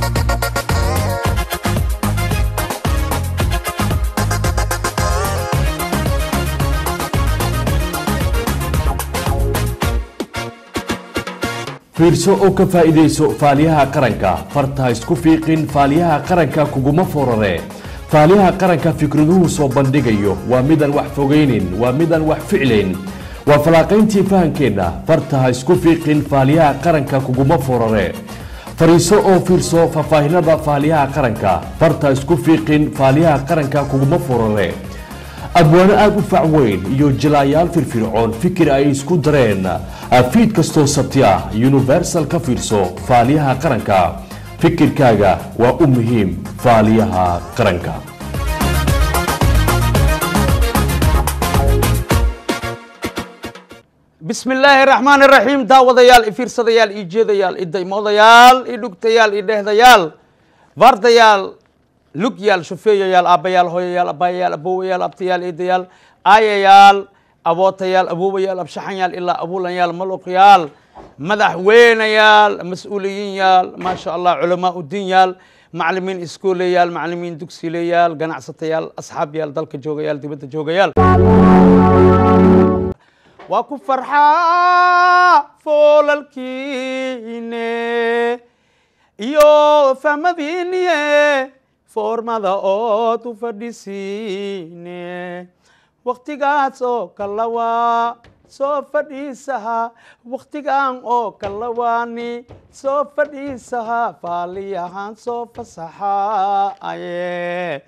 fiirso oo ka faa'iidayso faaliyaha qaranka farta isku fiiqin faaliyaha qaranka kuguma forare faaliyaha qaranka fikraduhu soo bandhigayo waa midaan wax fogaynin waa midaan wax ficlayn waa falaaqayntii fahankeenna farta ha isku fiiqin faaliyaha qaranka kuguma forare fariiso oo fiirso faahfaahinada faaliyaha qaranka farta isku fiiqin faaliyaha qaranka kuguma forare abwaano aada u fac weyn iyo jilaayaal firfircoon fikir ay isku dareen fiid kastoo sabti ah universal ka fiirso faaliyaha qaranka fikirkaaga waa u muhiim faaliyaha qaranka bismi illaahi raxmaan iraxiim daawadayaal i fiirsadayaal i jeedayaal i daymoodayaal i dhugtayaal i dhehdayaal vardayaal lugyaal shufeeyayaal aabbayaal hooyayaal abaayayaal abowayaal abtayaal eedayaal aayayaal abootayaal aboobayaal abshaxanyaal ilaa abuulanyaal maluqyaal madaxweynayaal mas-uuliyiinyaal maasha allah culamaa udiinyaal maclimiin iskooleyaal maclimiin dugsileyaal ganacsatayaal asxaabyaal dalka joogayaal dibadda joogayaal waa ku farxaa foolalkiine iyo fahmadiiniye foormada ood u fadhisiine waktigaas oo kalawaa soo fadhiisaha waktigan oo kalawaani soo fadhiisaha faaliyahan soo fasaxaaye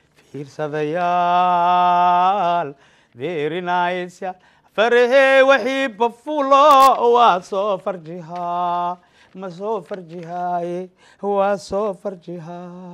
fiirsadayaal beerinaysa farahe wixii bafulo waa soo farjihaa ma soo farjihaaye waa soo farjihaa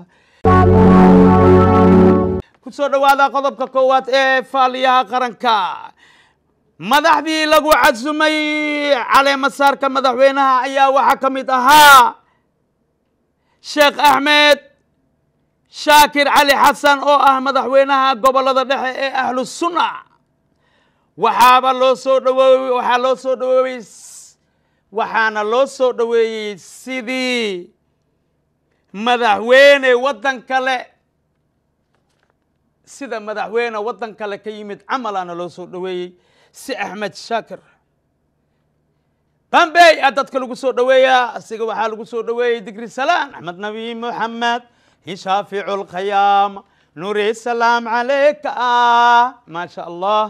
ku soo dhowaada qodobka koowaad ee faaliyaha qaranka madaxdii lagu casumay caleemasaarka madaxweynaha ayaa waxaa ka mid ahaa sheekh axmed shaakir cali xasan oo ah madaxweynaha gobolada dhexe ee ahlu sunna waxaaba loo soo dhawoowey waxaa loo soo dhawoowey waxaana loo soo dhoweeyey sidii madaxweyne waddan kale sida madaxweyne waddan kale ka yimid camalaana loo soo dhoweeyey si axmed shaakir bambey a dadka lagu soo dhoweeyaa asiga waxaa lagu soo dhoweeyey digri salaan axmed nabi moxamed shaaficu lkhayaama nuuri salaam calayka ah maasha allah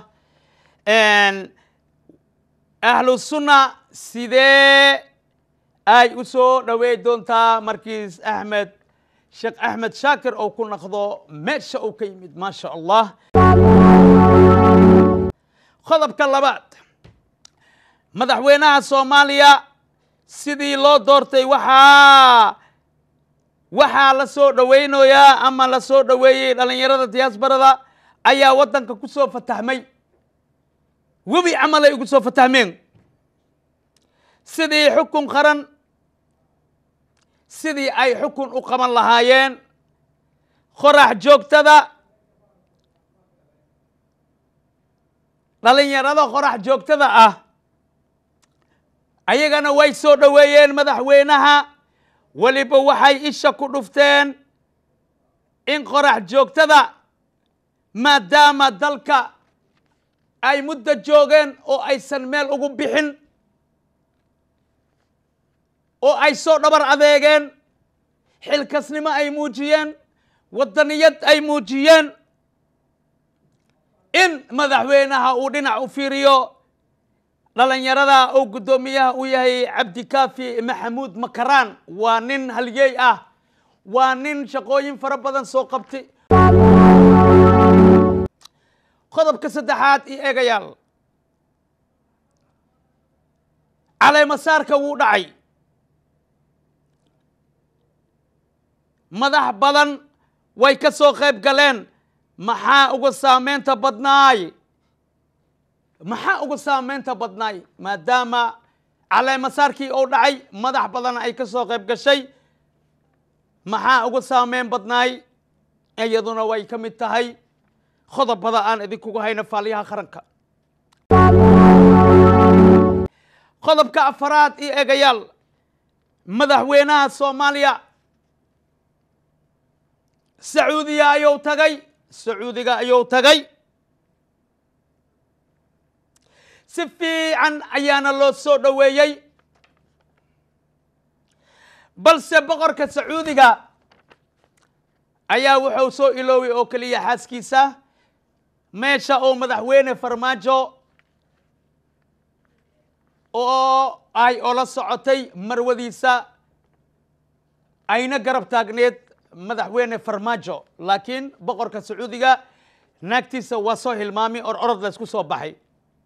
ahlu sunna sidee ay u soo dhowey doontaa markiis axmed sheekh axmed shaakir oo ku naqdo meesha uu ka yimid maasha allah qodobka labaad madaxweynaha soomaaliya sidii loo doortay waxaa waxaa la soo dhoweynayaa ama la soo dhoweeyey dhalinyarada diyaasbarada ayaa waddanka ku soo fatahmay webi camal ay ugu soo fatahmeen sidii xukun qaran sidii ay xukun u qaban lahaayeen qorax joogtada dhalinyarada qorax joogtada ah ayagana way soo dhoweeyeen madaxweynaha weliba waxay isha ku dhufteen in qorax joogtada maadaama dalka ay muddo joogeen oo aysan meel ugu bixin oo ay soo dhabar adeegeen xilkasnimo ay muujiyeen waddaniyad ay muujiyeen in madaxweynaha uu dhinac u fiiriyo dhalinyarada uu guddoomiyaha u yahay cabdikaafi maxamuud makaraan waa nin halyeey ah waa nin shaqooyin fara badan soo qabtay qodobka saddexaad iyo eegayaal caleemasaarka wuu dhacay madax badan way ka soo qayb galeen maxaa uga saameynta badnaay maxaa uga saameynta badnaay maadaama caleemasaarkii uu dhacay madax badan ay ka soo qayb gashay maxaa uga saameyn badnaay iyaduna way ka mid tahay qodobada aan idinkugu hayno faaliyaha qaranka qodobka afaraad iyo eegayaal madaxweynaha soomaaliya sacuudiya ayuu tagay sacuudiga ayuu tagay si fiican ayaana loo soo dhoweeyey balse boqorka sacuudiga ayaa wuxuu soo ilooway oo keliya xaaskiisa meesha oo madaxweyne farmaajo oo ay ola socotay marwadiisa ayna garab taagneed madaxweyne farmaajo laakiin boqorka sacuudiga naagtiisa waa soo hilmaamay or orod la isku soo baxay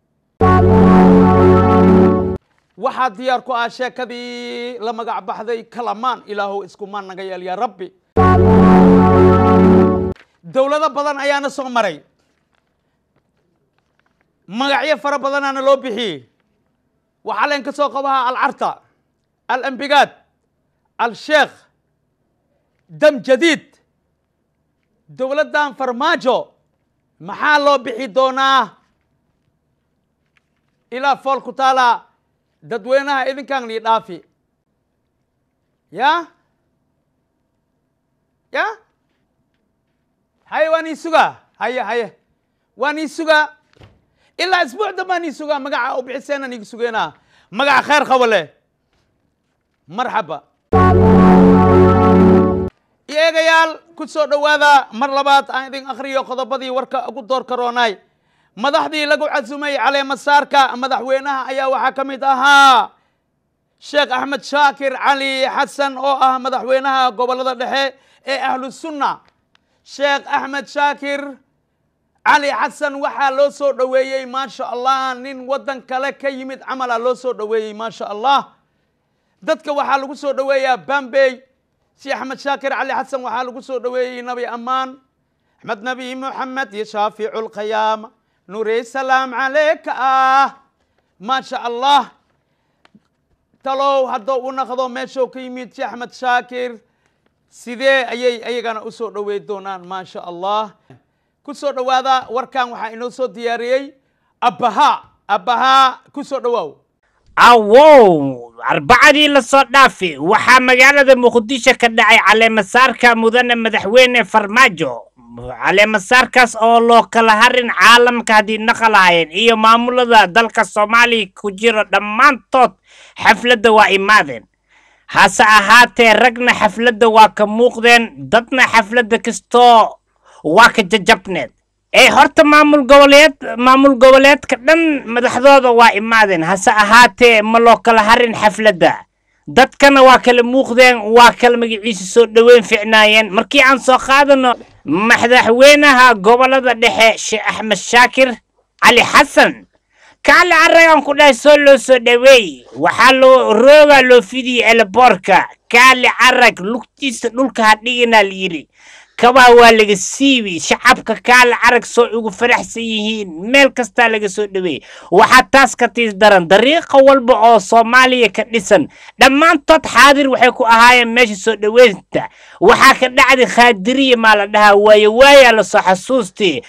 waxaa diyaar ku ah sheekadii la magac baxday kalamaan ilaahow iskumaan naga yeel yaa rabbi dowlado badan ayaana soo maray magacyo fara badanaana loo bixiyey waxaa leen ka soo qabahaa alcarta alambigaad al-sheekh dam jadiid dowladdan farmaajo maxaa loo bixi doonaa ilaa fool ku taala dadweynaha idinkaan lii dhaafi ya ya haye waan ii sugaa haye haye waan ii sugaa ilaa isbuuc dambaan ii sugaa magaca u bixiseenaan iga sugeenaa magaca khayr qabo leh marxaba eegayaal ku soo dhowaada mar labaad aan idin akhriyo qodobadii warka ugu door karoonaay madaxdii lagu casumay caleemasaarka madaxweynaha ayaa waxaa ka mid ahaa sheekh axmed shaakir cali xasan oo ah madaxweynaha gobollada dhexe ee ahlu sunna sheekh axmed shaakir cali xasan waxaa loo soo dhoweeyey maasha allah nin waddan kale ka yimid camala loo soo dhoweeyey maasha allah dadka waxaa lagu soo dhoweeyaa bambey si axmed shaakir cali xasan waxaa lagu soo dhoweeyey nabi ammaan axmed nabi moxamed iyo shaaficu lqiyaama nuurey salaam caleyka ah maasha allah talow haddou u naqdo meeshuu ka yimid si axmed shaakir sidee ayay ayagana u soo dhowey doonaan maasha allah ku soo dhowaada warkan waxaa inoo soo diyaariyey abbahaa abbahaa ku soo dhowaaw awow arbacadii la soo dhaafi waxaa magaalada muqdisho ka dhacay caleemasaarka mudane madaxweyne farmaajo caleemasaarkaas oo loo kala harin caalamka haddii naqalahayen iyo maamulada dalka soomaaliya ku jiro dhammaantood xafladda waa imaadeen hase ahaatee ragna xafladda waa ka muuqdeen dadna xafladda kastoo waa ka jajabneed ee horta maamul goboleed maamul goboleedka dhan madaxdooda waa imaadeen hase ahaatee ma loo kala harin xafladda dadkana waa kala muuqdeen waa kala magaciisa soo dhoweyn ficnaayeen markii aan soo qaadano madaxweynaha gobolada dhexe sheekh axmed shaakir cali xasan kaale aragan ku dhahay soo loo soo dhoweey waxaa loo roogaa loo fidiyey eleboorka kaale carag lugtiisa dhulka hadhiginaa la yidhi kabaa waa laga siibi shacabka kaale carag soo ugu faraxsan yihiin meel kastaa laga soo dhoweeyey waxaa taas ka tiis daran dariiqa walba oo soomaaliya ka dhisan dhammaantood xaadir waxay ku ahaayeen meesha soo dhoweynta waxaa ka dhacday khaadiriya maa la dhahaa waaye waayaa lasoo xasuustay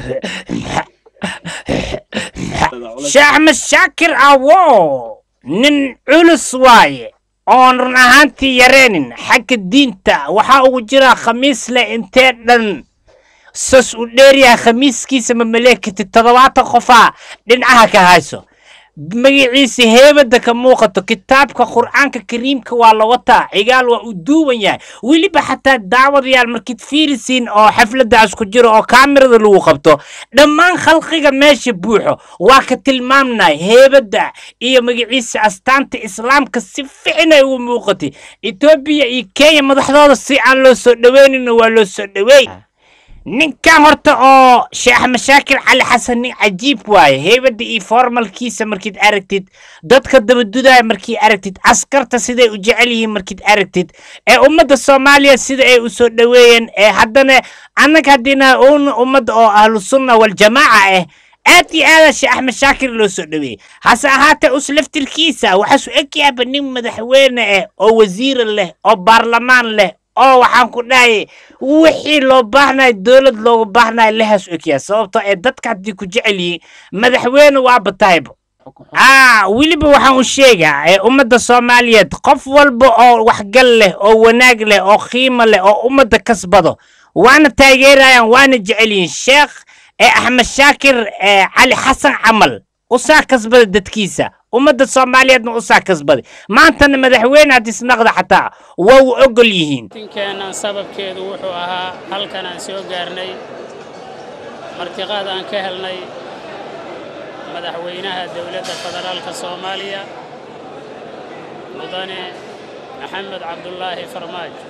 sheekh axmed shaakir awo nin culus waaye oon run ahaantii yareenin xagga diinta waxaa ugu jira khamiis leh intee dhan sas u dheeryahay khamiiskiisa ma maleekati toddobaatan qofaa dhinacaha ka hayso magaciisa heebadda ka muuqato kitaabka qur'aanka kariimka waa la wataa cigaal waa u duuban yahay weliba xataa daawadayaal markiid fiirisiin oo xafladdaas ku jiro oo kaamirada lagu qabto dhammaan khalqiga meesha buuxo waa ka tilmaamnay heebadda iyo magaciisa astaanta islaamka si ficinay ugu muuqatay etoobiya iyo kenya madaxdooda si aan loo soo dhoweynina waa loo soo dhoweey ninkan horta oo sheekh mashaakil cali xasan nin cajiib waaye heybadda iyo formalkiisa markiid aragtid dadka dabadudaaya markii aragtid askarta siday u jecel yihiin markiid aragtid ee ummadda soomaaliya sida ay u soo dhoweeyeen ee haddana annaga haddiina un ummadda oo ahlu sunna waljamaaca ah aad iyo aada sheekh axmed shaakir loo soo dhoweeyey hase ahaatee us laftirkiisa waxaasu egyaaba nin madaxweyne ah oo wasiira leh oo baarlamaan leh oo waxaan ku dhahay wixii loo baahnayo dowlad looga baahnayo lehaas ogyaa sababtoo ee dadka haddii ku jecel yihiin madaxweyne waa bataybo aa weliba waxaan u sheegaa ee ummadda soomaaliyeed qof walba oo waxgal leh oo wanaag leh oo qiimo leh oo ummadda kasbado waana taageerayaan waana jecel yihiin sheekh ee axmed shaakir ee cali xasan camal usaa kasbada dadkiisa ummadda soomaaliyeedna usaa kasbaday maantana madaxweyne hadisnaqda xataa waa u ogol yihiin tinkeennan sababkeedu wuxuu ahaa halkan aan soo gaarnay martiqaad aan ka helnay madaxweynaha dowladda federaalka soomaaliya mudane maxamed cabdulaahi farmaajo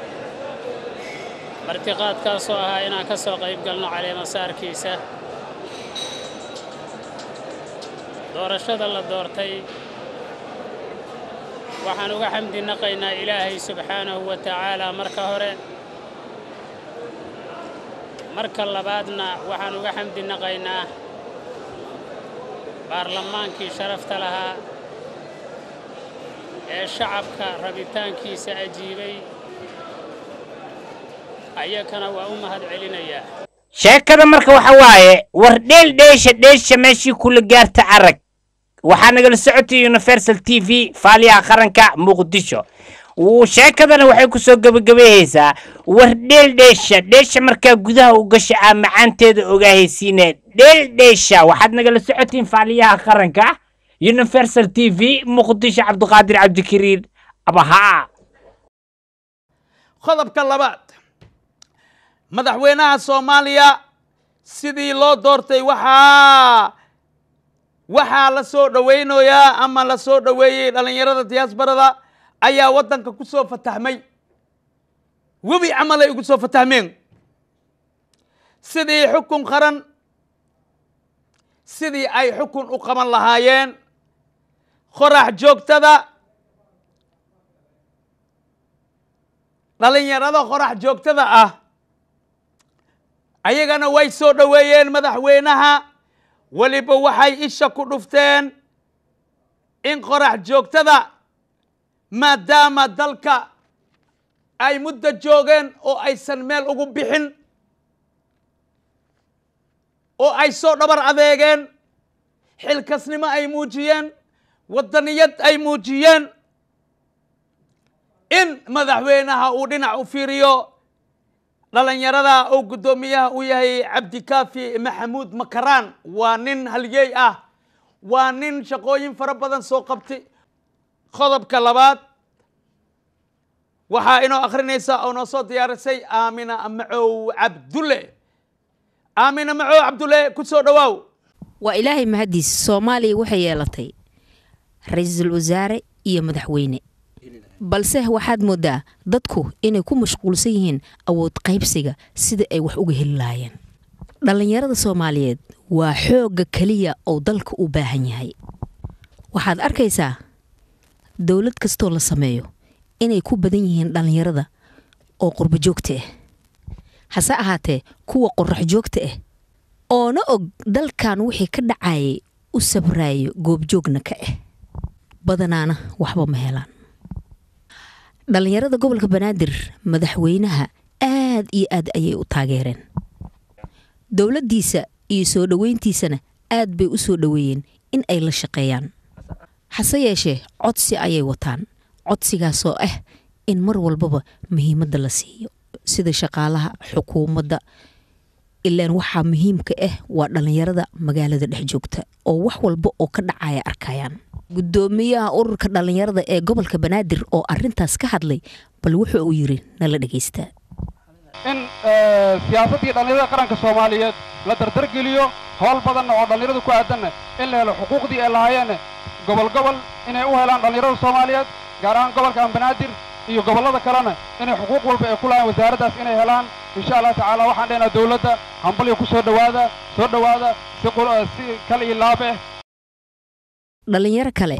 martiqaadkaasoo ahaa inaan ka soo qayb galno caleemasaarkiisa doorashada la doortay waxaan uga xamdi naqaynaa ilaahay subxaanahu wa tacaala marka hore marka labaadna waxaan uga xamdi naqaynaa baarlamaankii sharafta lahaa ee shacabka rabitaankiisa ajiibay ayakana waa u mahad celinayaa sheekada marka waxa waaye war dheel dheesha dheesha meeshii kula gaarta arag waxaa nagala socotay universal t v faaliyaha qaranka muqdisho Wuu- sheekadana waxay kusoo gebagabeehaysaa war dheel dheesha dheesha markaa gudaha u gasha aa macaanteeda ogaahaysiine dheel dheesha waxaad nagala socotiin faaliyaha qaranka universal t v muqdisho cabdiqaadir cabdikariir abahaa qodobka labaad madaxweynaha soomaaliya sidii loo doortay waxaa waxaa la soo dhowaynayaa ama la soo dhoweeyey dhallinyarada diyaasbarada ayaa waddanka ku soo fatahmay webi camalay ugu soo fatahmeen sidii xukun qaran sidii ay xukun u qaban lahaayeen qorax joogtada dhallinyarada qorax joogtada ah ayagana way soo dhoweeyeen madaxweynaha weliba waxay isha ku dhufteen in qorax joogtada maadaama dalka ay muddo joogeen oo aysan meel ugu bixin oo ay soo dhabar adeegeen xilkasnimo ay muujiyeen waddaniyad ay muujiyeen in madaxweynaha uu dhinac u fiiriyo dhallinyarada oo guddoomiyaha u yahay cabdikaafi maxamuud makaraan waa nin halyeey ah waa nin shaqooyin fara badan soo qabtay qodobka labaad waxaa inoo akhrinaysa oo noo soo diyaarisay aamina macow cabdulle aamina macow cabdulle ku soo dhowaaw waa ilaahay mahaddiis soomaaliya waxay yeelatay ra-iisul wasaare iyo madaxweyne balse waxaad moodaa dadku inay ku mashquulsan yihiin awood qaybsiga sida ay wax uga heli lahaayeen dhallinyarada soomaaliyeed waa xoogga keliya oo dalka u baahan yahay waxaad arkaysaa dowlad kastoo la sameeyo inay ku badan yihiin dhallinyarada oo qurbo joogta ah hase ahaatee kuwa qorax joogta ah oona og dalkan wixii ka dhacayay u sabraayo goobjoogna ka ah badanaana waxba ma helaan dhallinyarada gobolka banaadir madaxweynaha aad iyo aad ayay u taageereen dowladdiisa iyo soo dhoweyntiisana aad bay u soo dhoweeyeen in ay la shaqeeyaan hase yeeshee codsi ayay wataan codsigaasoo ah in mar walbaba muhiimadda la siiyo sida shaqaalaha xukuumadda ilaan waxaa muhiimka ah waa dhallinyarada magaalada dhex joogta oo wax walba oo ka dhacaya arkayaan guddoomiyaha ururka dhallinyarada ee gobolka banaadir oo arintaas ka hadlay bal wuxuu uu yiri nala dhegaystaa in siyaasaddii dhallinyarada qaranka soomaaliyeed la dardargeliyo howl badanna oo dhallinyaradu ku aadanna in la helo xuquuqdii ay lahaayeenna gobol gobol inay u helaan dhallinyarada soomaaliyeed gaar ahaan gobolkan banaadir iyo gobollada kalena inay xuquuq walba ay ku lahayn wasaaraddaas inay helaan insha allah tacaala waxaan dhehnaa dowladda hambalyo ku soo dhowaada soo dhowaada si si kal iyo laab ah dhallinyaro kale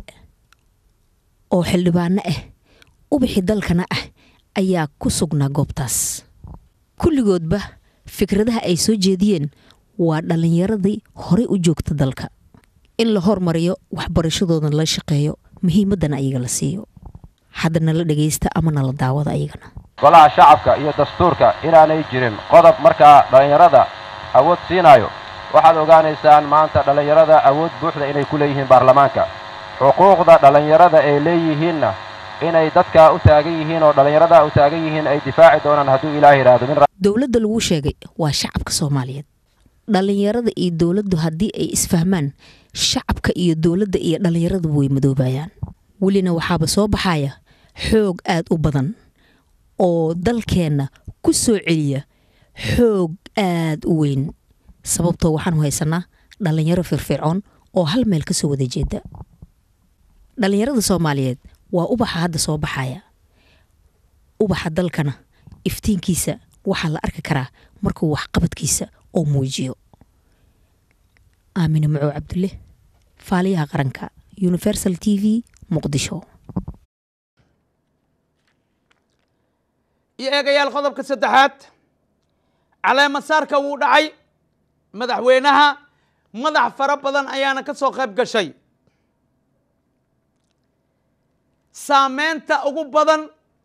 oo xildhibaano ah ubixi dalkana ah ayaa ku sugnaa goobtaas kulligoodba fikradaha ay soo jeediyeen waa dhallinyaradii horey u joogta dalka in la hormariyo waxbarashadooda la shaqeeyo muhiimaddana ayaga la siiyo haddana la dhegaysta ama nala daawada ayagana golaha shacabka iyo dastuurka inaanay jirin qodob markaa dhallinyarada awood siinayo waxaad ogaanaysaan maanta dhallinyarada awood buuxda inay ku leeyihiin baarlamaanka xuquuqda dhallinyarada ay leeyihiinna inay dadka u taagan yihiin oo dhallinyarada u taagan yihiin ay difaaci doonaan hadduu ilaah yidhaahdo min dowladda lagu sheegay waa shacabka soomaaliyeed dhallinyarada iyo dowladdu haddii ay isfahmaan shacabka iyo dowladda iyo dhallinyaradu way madoobayaan welina waxaaba soo baxaya xoog aad u badan oo dalkeenna ku soo celiya xoog aad u weyn sababtoo waxaanu haysanaa dhallinyaro firfircoon oo hal meel ka soo wada jeeda dhallinyarada soomaaliyeed waa ubaxa hadda soo baxaya ubaxa dalkana iftiinkiisa waxaa la arki karaa markuu waxqabadkiisa oo muujiyo aamine macow cabdulle faaliyaha qaranka universal t v muqdisho iyo eegayaal qodobka saddexaad caleemasaarka wuu dhacay madaxweynaha madax fara badan ayaana ka soo qayb gashay saameynta ugu badan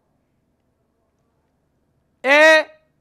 ee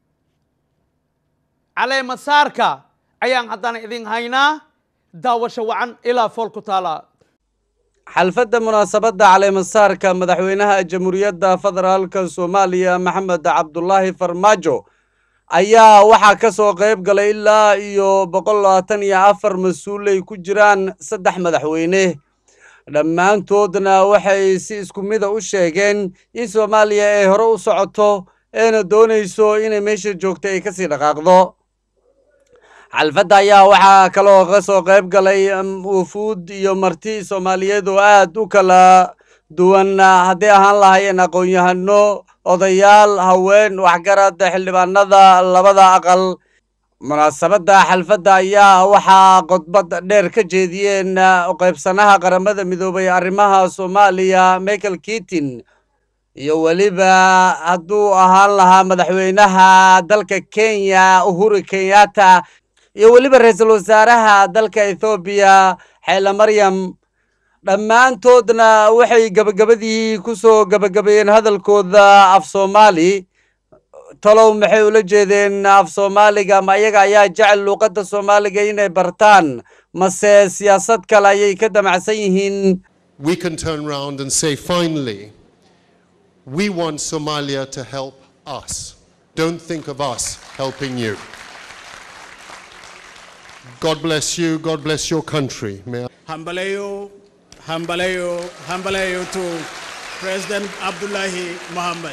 caleemasaarka ayaan haddana idin haynaa daawasho wacan ilaa fool ku taala xalfadda munaasabadda caleemasaarka madaxweynaha jamhuuriyadda federaalka soomaaliya maxamed cabdulaahi farmaajo ayaa waxaa ka soo qayb galay ilaa iyo boqol labaatan iyo afar mas-uulay ku jiraan saddex madaxweyne dhammaantoodna waxay si isku mida u sheegeen in soomaaliya ay hore u socoto eena doonayso inay meesha joogta ay kasii dhaqaaqdo xalfadda ayaa waxaa kaloo ka soo qayb galay wufuud iyo marti soomaaliyeed oo aad u kala duwan hadday ahaan lahaayeen aqoon-yahano odayaal haween waxgarad xildhibaanada labada aqal munaasabadda xalfadda ayaa waxaa khudbad dheer ka jeediyeen qaybsanaha qaramada midoobay arrimaha soomaaliya michael kitin iyo weliba hadduu ahaan lahaa madaxweynaha dalka kenya uhuru kenyatta iyo weliba ra-iisul wasaaraha dalka ethoobiya xeele maryam dhammaantoodna waxay gebagabadii ku soo gebagabeeyeen hadalkooda af soomaali talow maxay ula jeedeen af soomaaliga ma iyaga ayaa jecel luuqadda soomaaliga inay bartaan mase siyaasad kale ayay ka damacsan yihiin we can turn around and say, finally, we want Somalia to help us. Don't think of us helping you. God bless you. God bless your country. May I- Hambalayo, Hambalayo, Hambalayo to President Abdullahi Muhammad.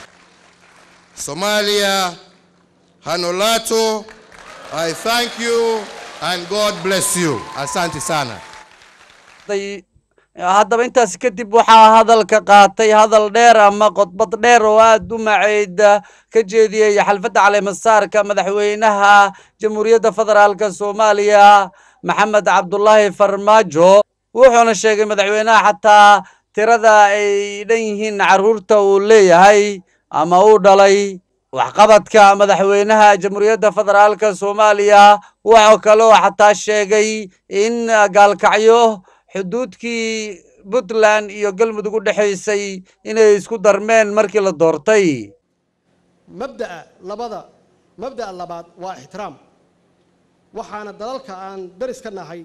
Somalia, Hanolato, I thank you and God bless you. Asante sana. day- haddaba intaas kadib waxaa hadalka qaatay hadal dheer ama khudbad dheer oo aad u macayd ka jeediyey xalfadda caleemasaarka madaxweynaha jamhuuriyadda federaalka soomaaliya maxamed cabdulaahi farmaajo wuxuuna sheegay madaxweynaha xataa tirada ay dhan yihiin carruurta uu leeyahay ama uu dhalay waxqabadka madaxweynaha jamhuuriyadda federaalka soomaaliya wuxuu kaloo xataa sheegay in gaalkacyo xuduudkii puntland iyo galmudug u dhexaysay inay isku darmeen markii la doortay mabda'a labada mabda'a labaad waa ixtiraam waxaana dalalka aan daris ka nahay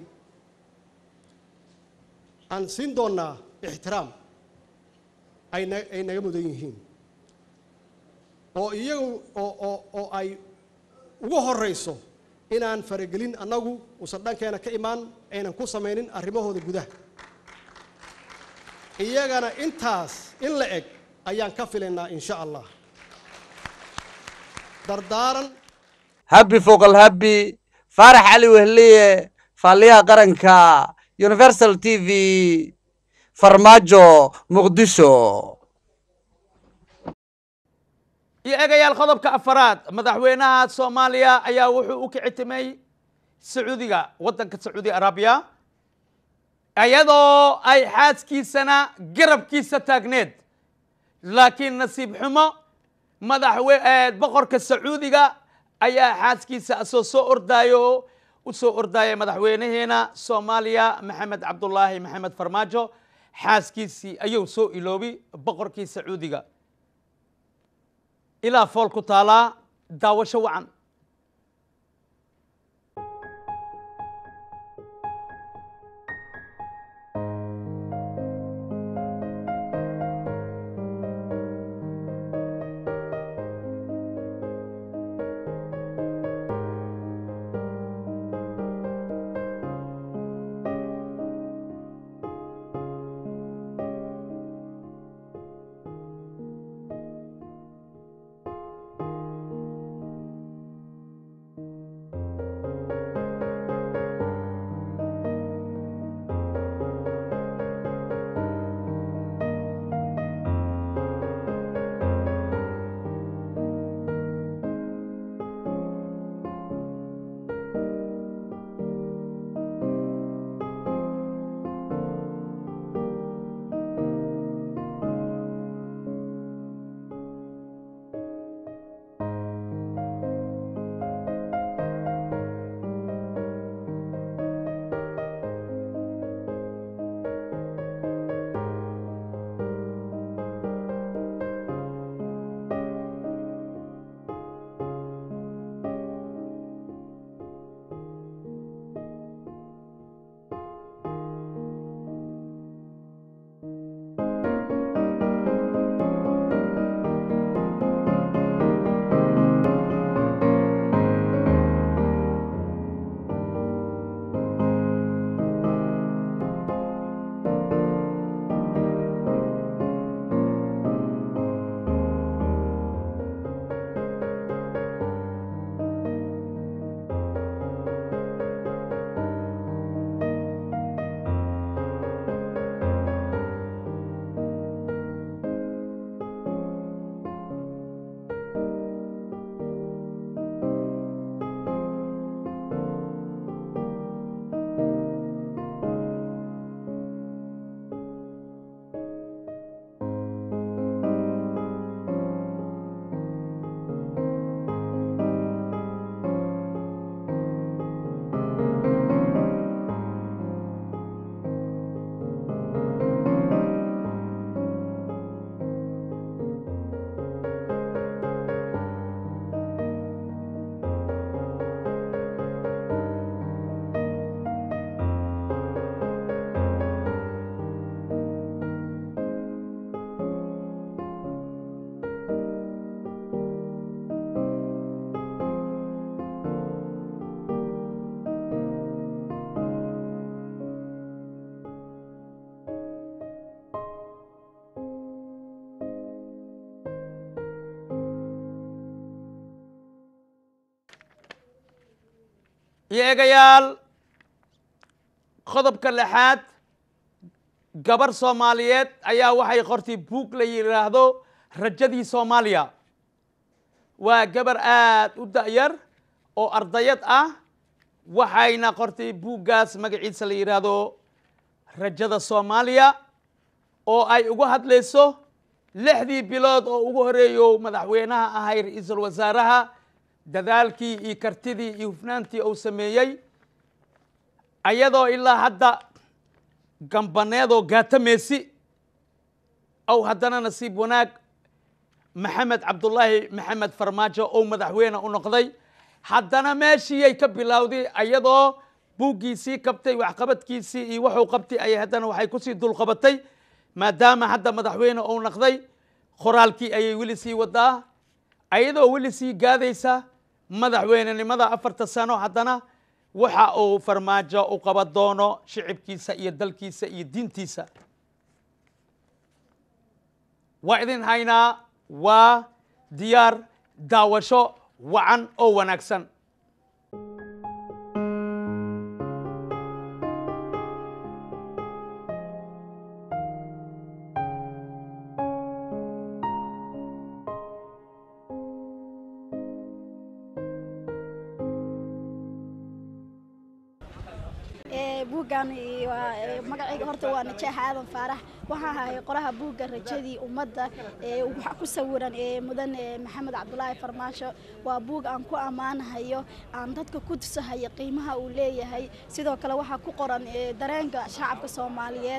aan siin doonnaa ixtiraam ay na ay naga mudan yihiin oo iyagu oo oo oo ay ugu horrayso inaan faragelin annagu uusan dhankeena ka imaan aynan ku samaynin arrimahooda gudaha iyagana intaas in la eg ayaan ka filaynaa insha allah dardaaran habbi foqal habbi faarax cali wehliye faaliyaha qaranka universal t v farmaajo muqdisho iyo eegayaal qodobka afaraad madaxweynaha soomaaliya ayaa wuxuu u kicitimay sacuudiga waddanka sacuudi arabiya iyadoo ay xaaskiisana garabkiisa taagneed laakiin nasiib xumo madaxwe boqorka sacuudiga ayaa xaaskiisa asoo soo ordaayo u soo ordaaya madaxweynaheena soomaaliya maxamed cabdulaahi maxamed farmaajo xaaskiisii ayuu soo iloobi boqorkii sacuudiga ilaa fool ku taalaa daawasho wacan iyo eegayaal qodobka lixaad gabar soomaaliyeed ayaa waxay qortay buug la yidhaahdo rajadii soomaaliya waa gabar aad u da'yar oo ardayad ah waxayna qortay buuggaas magaciisa la yidhaahdo rajada soomaaliya oo ay uga hadlayso lixdii bilood oo ugu horeeyo madaxweynaha ahay ra-iisul wasaaraha dadaalkii iyo kartidii iyo hufnaantii uu sameeyey ayadoo ilaa hadda gambaneedoo gaatameesi ow haddana nasiib wanaag maxamed cabdulaahi maxamed farmaajo oo madaxweyne u noqday haddana meeshiiyay ka bilowday ayadoo buuggiisii qabtay waxqabadkiisii iyo wuxuu qabtay ayay haddana waxay kusii dulqabatay maadaama hadda madaxweyne uu noqday qoraalkii ayay weli sii wadaa ayadoo weli sii gaadaysa madaxweynenimada afarta sano haddana waxa uu farmaajo u qaban doono shicibkiisa iyo dalkiisa iyo diintiisa waa idin haynaa waa diyaar daawasho wacan oo wanaagsan buuggan magacayga horta waa najaax aadan faarax waxaa ahay qoraha buugga rajadii ummadda waxa ku sawiran mudan maxamed cabdulaahi farmaasho waa buug aan ku ammaanahayo aan dadka ku tusahayo qiimaha uu leeyahay sidoo kale waxaa ku qoran dareenka shacabka soomaaliyeed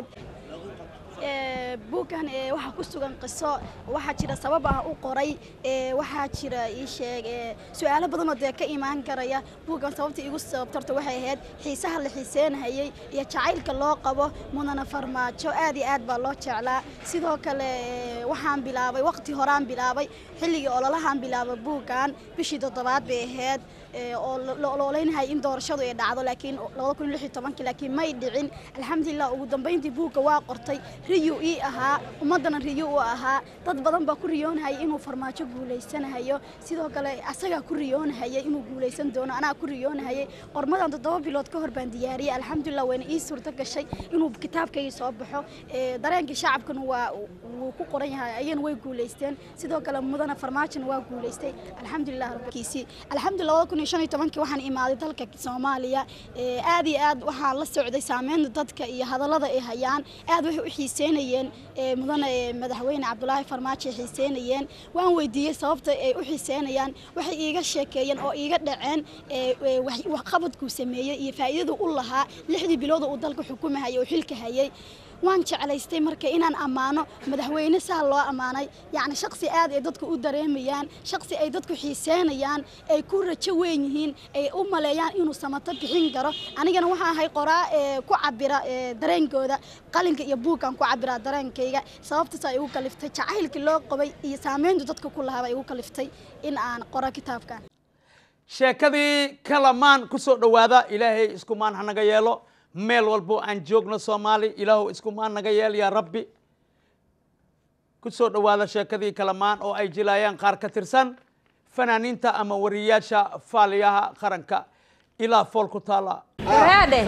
buuggan waxaa ku sugan qiso waxaa jira sabab ah u qoray waxaa jira ii sheeg su-aalo badanoo dee ka imaan karaya buuggan sababta igu sababtarta waxay ahayd xiisaha la xiiseynayay iyo jacaylka loo qabo mudana farmaajo aad iyo aad baa loo jeclaa sidoo kale waxaan bilaabay waqti horaan bilaabay xilligii ololahaan bilaabay buuggan bishii toddobaad bay ahayd oo la ololeynahay in doorashadu ay dhacdo laakiin labada kun lix iyo tobankii laakiin may dhicin alxamdulilah ugu dambeyntii buugga waa qortay riyu ii ahaa ummaddana riyu u ahaa dad badan baa ku riyoonahayay inuu farmaajo guulaysanahayo sidoo kale asagaa ku riyoonahayay inuu guulaysan doono anaa ku riyoonahayay qormadan toddoba bilood ka hor baan diyaariyey alxamdulilah wayna ii suurto gashay inuu kitaabkaygii soo baxo dareenkii shacabkana waa wuu ku qoran yahay ayana way guulaysteen sidoo kale mudana farmaajona waa guulaystay alxamdulilah rabkiisii alxamdulilah labada kun iyo shan iyo tobankii waxaan imaaday dalka soomaaliya aad iyo aad waxaa la socday saameynta dadka iyo hadallada ay hayaan aad waxay u xiiseynayeen mudane madaxweyne cabdulaahi farmaajo ay xiiseynayeen waan weydiiyey sababta ay u xiiseynayaan waxay iiga sheekeeyeen oo iiga dhaceen waxqabadkuu sameeyey iyo faa'iidadu u lahaa lixdii bilood uu dalka xukumahayay oo xilka hayay waan jeclaystay marka inaan ammaano madaxweyne saa loo ammaanay yacni shaqsi aad ay dadku u dareemayaan shaqsi ay dadku xiiseynayaan ay ku rajo weyn yihiin ay u maleeyaan inuu samato bixin karo anigana waxaan ahay qoraa ee ku cabira dareenkooda qalinka iyo buugkan ku cabiraa dareenkayga sababtaas ay igu kaliftay jacaylkii loo qabay iyo saameyntu dadka ku lahaaba igu kaliftay in aan qoro kitaabkan sheekadii kalamaan ku soo dhowaada ilaahay iskumaan hanaga yeelo meel walbo aan joogno soomaali ilaahu iskumaan naga yeel yaa rabbi ku soo dhowaada sheekadii kalamaan oo ay jilaayaan qaar ka tirsan fanaaniinta ama wariyaasha faaliyaha qaranka ilaa fool ku taala waraadhe